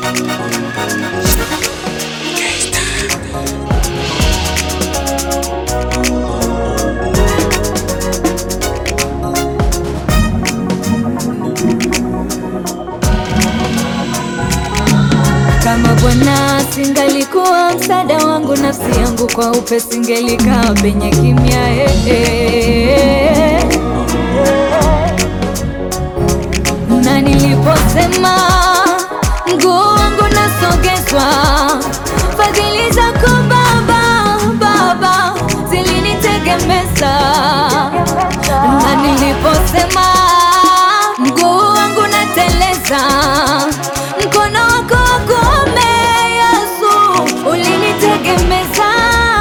Kama Bwana singalikuwa msaada wangu, nafsi yangu kwa upe singelikaa penye kimya eh, eh. Na niliposema mguu wangu nasogezwa, fadhili zako Baba, Baba zilinitegemeza. Na niliposema mguu wangu nateleza, mkono wako wa kuume Yesu ulinitegemeza.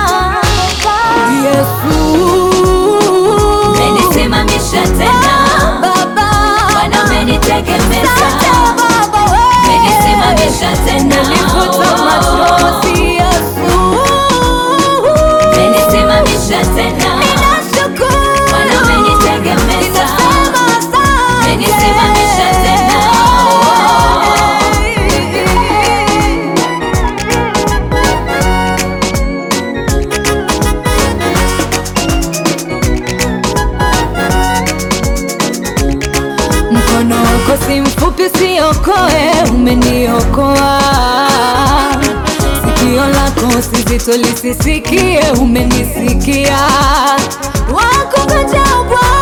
Yesu Umenisimamisha tena Baba, Bwana umenitegemeza Asante Baba, wewe. Umenisimamisha tena Nilifuta machozi Yesu. Umenisimamisha tena Ninashukuru. Bwana umenitegemeza Ninasema asante. Umenisimamisha tena Mkono wako si mfupi usiokoe, umeniokoa. Sikio lako si zito lisisikie, umenisikia. Wako ngojea Bwana